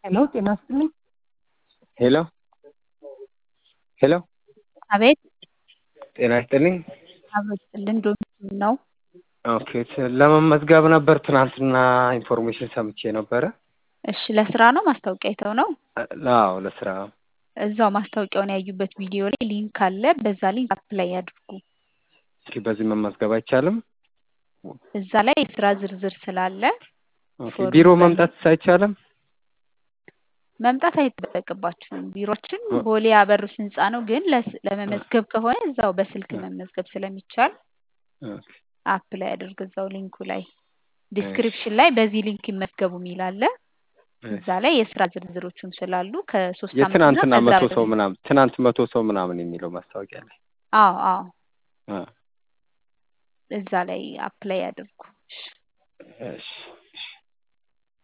ሄሎ ጤና ይስጥልኝ። ሄሎ ሄሎ አቤት ጤና ይስጥልኝ። አብሮ ይስጥልን። ዶሚት ነው። ኦኬ ለመመዝገብ ነበር ትናንትና ኢንፎርሜሽን ሰምቼ ነበረ። እሺ ለስራ ነው ማስታወቂያ አይተው ነው? አዎ ለስራ እዛው ማስታወቂያውን ያዩበት ቪዲዮ ላይ ሊንክ አለ። በዛ ሊንክ አፕላይ ያድርጉ። እስኪ በዚህ መመዝገብ አይቻልም? እዛ ላይ የስራ ዝርዝር ስላለ ኦኬ ፎርሙ ቢሮ በ- መምጣት አይቻልም? መምጣት አይጠበቅባችሁም። ቢሮችን ቦሌ አበሩስ ህንፃ ነው። ግን ለስ- ለመመዝገብ ከሆነ እዛው በስልክ መመዝገብ ስለሚቻል ኦኬ አፕላይ አድርግ። እዛው ሊንኩ ላይ ዲስክሪፕሽን ላይ በዚህ ሊንክ ይመዝገቡ የሚል አለ። እዛ ላይ የስራ ዝርዝሮቹም ስላሉ ከሶስት ዓመትና የትናንትና ከዛ መቶ ሰው በላይ ምናምን ትናንት መቶ ሰው ምናምን የሚለው ማስታወቂያ ላይ አዎ አዎ አ፣ እዛ ላይ አፕላይ አድርጉ። እሺ። እሺ